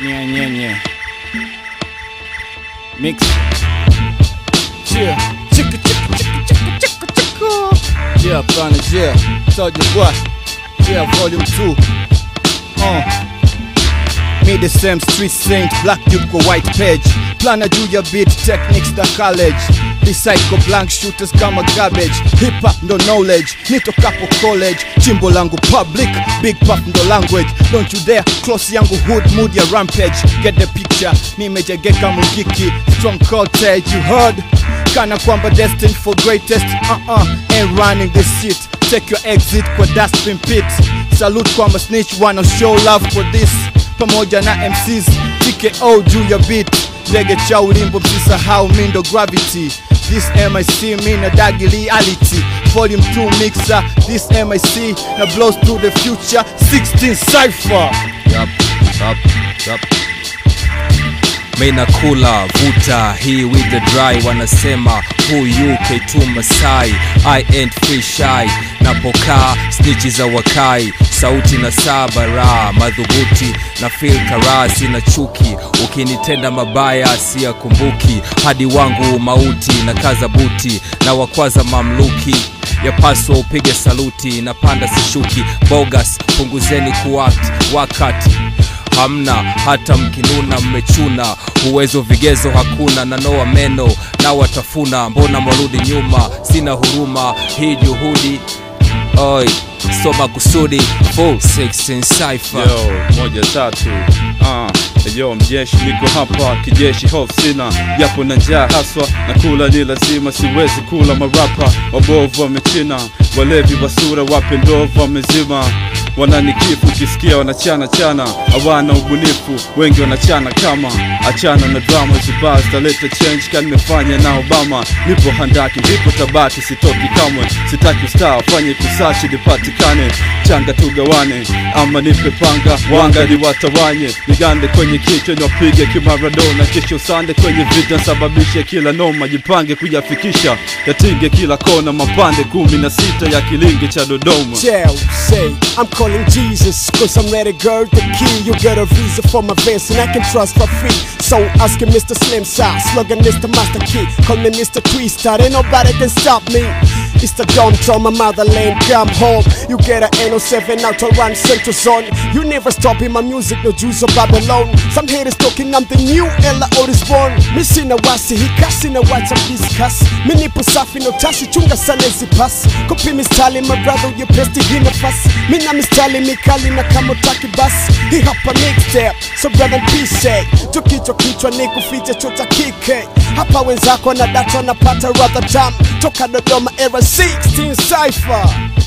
Nye, nye, nye. Mix. Yeah. Chicka, chicka, chicka, chicka, chicka, chicka. Yeah, Planet, yeah. Told you what? Yeah, volume 2. Uh. Me the same street saint, black duke kwa white page. Plana juu ya beat techniques da college. Recycle blank shooters kama garbage. Hip hop ndo knowledge, nitokapo college. Chimbo langu public, big pop ndo language. Don't you dare close yangu hood mood ya rampage. Get the picture, nimejegeka mugiki. Strong cottage, you heard? Kana kwamba destined for greatest. Uh-uh, ain't running this shit. Take your exit kwa dustbin pit. Salute kwamba snitch wanna show love for this pamoja na MCs TKO juu ya beat ndege cha ulimbo msisahau mindo gravity this MIC mina dagi reality volume 2 mixer this MIC na blows to the future 16 cypher Yup, yup, yup. Mina kula vuta hii with the dry wanasema huyu K2 Masai I ain't free shy napokaa snitchi za wakai sauti na sabara madhubuti na feel karaa sina chuki ukinitenda mabaya siyakumbuki hadi wangu mauti na kaza buti na wakwaza mamluki yapaswa upige saluti na panda sishuki bogas punguzeni kuact wakati hamna hata mkinuna mmechuna uwezo vigezo hakuna na noa meno na watafuna mbona mwarudi nyuma sina huruma hii juhudi oi soma kusudi full 16 cipher Yo, moja tatu uh, yo mjeshi niko hapa kijeshi hofu sina japo na njaa haswa na kula ni lazima siwezi kula marapa wabovu wamechina walevi wa sura wape ndovu wamezima wananikifu ukisikia wanachana chana hawana ubunifu wengi wanachana kama achana na drama zibaa zitaleta change kani nimefanya na obama nipo handaki ndipo tabaki sitoki kamwe sitaki ustaa fanye kusachi nipatikane changa tugawane ama nipe panga wanga ni watawanye nigande kwenye kichwa niwapige kimaradona kisha usande kwenye vita sababishe kila noma jipange kuyafikisha yatinge kila kona mapande kumi na sita ya kilingi cha dodoma Tell, say, I'm calling Jesus, cause I'm ready, girl, the key. You get a visa for my vest, and I can trust for free. So ask him, Mr. Slim Size, slogan Mr. Master Key. Call me Mr. Twister, ain't nobody can stop me. It's the dumb from my motherland, come home. You get a N07 out to run Central Zone. You never stop in my music, no Jews or Babylon. Some haters talking I'm the new Ella Otis born. Missing a wasi, he casting a watch and discuss. Mini pusafi no tashi chunga sana zipas. Kopi mistali my brother, you pesti hina fast. Mina mistali mikali na kama taki bas. Hii hapa mixtape, so brother peace. Tukichwa kichwa ni kuficha chota kike. Hapa wenzako na data wanapata rather tam. Toka Dodoma era 16 cipher.